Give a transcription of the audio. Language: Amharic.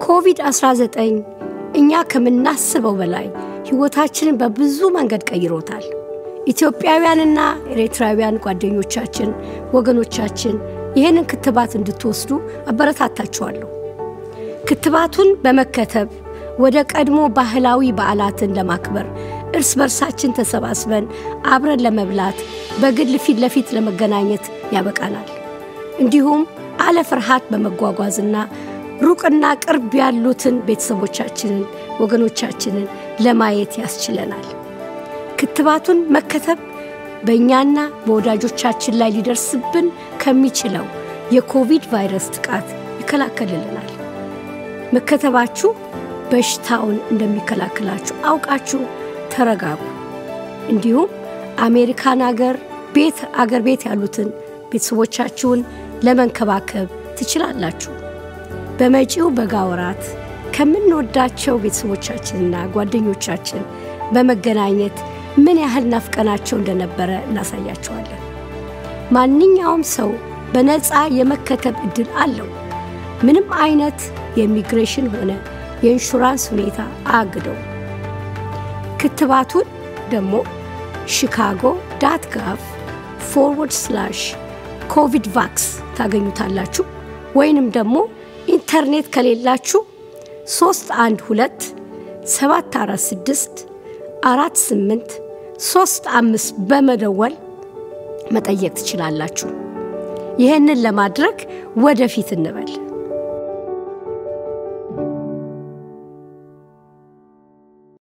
ኮቪድ-19 እኛ ከምናስበው በላይ ሕይወታችንን በብዙ መንገድ ቀይሮታል። ኢትዮጵያውያንና ኤርትራውያን ጓደኞቻችን፣ ወገኖቻችን ይህንን ክትባት እንድትወስዱ አበረታታችኋለሁ። ክትባቱን በመከተብ ወደ ቀድሞ ባህላዊ በዓላትን ለማክበር እርስ በርሳችን ተሰባስበን አብረን ለመብላት በግል ፊት ለፊት ለመገናኘት ያበቃናል። እንዲሁም አለ ፍርሃት በመጓጓዝና ሩቅና ቅርብ ያሉትን ቤተሰቦቻችንን፣ ወገኖቻችንን ለማየት ያስችለናል። ክትባቱን መከተብ በእኛና በወዳጆቻችን ላይ ሊደርስብን ከሚችለው የኮቪድ ቫይረስ ጥቃት ይከላከልልናል። መከተባችሁ በሽታውን እንደሚከላከላችሁ አውቃችሁ ተረጋጉ። እንዲሁም አሜሪካን አገር ቤት አገር ቤት ያሉትን ቤተሰቦቻችሁን ለመንከባከብ ትችላላችሁ። በመጪው በጋ ወራት ከምንወዳቸው ቤተሰቦቻችንና ጓደኞቻችን በመገናኘት ምን ያህል ናፍቀናቸው እንደነበረ እናሳያቸዋለን። ማንኛውም ሰው በነፃ የመከተብ ዕድል አለው። ምንም አይነት የኢሚግሬሽን ሆነ የኢንሹራንስ ሁኔታ አያግደው። ክትባቱን ደግሞ ሺካጎ ዳት ጋቭ ፎርወርድ ስላሽ ኮቪድ ቫክስ ታገኙታላችሁ። ወይንም ደግሞ ኢንተርኔት ከሌላችሁ 312 746 አራት ስምንት ሶስት አምስት በመደወል መጠየቅ ትችላላችሁ። ይህንን ለማድረግ ወደፊት እንበል።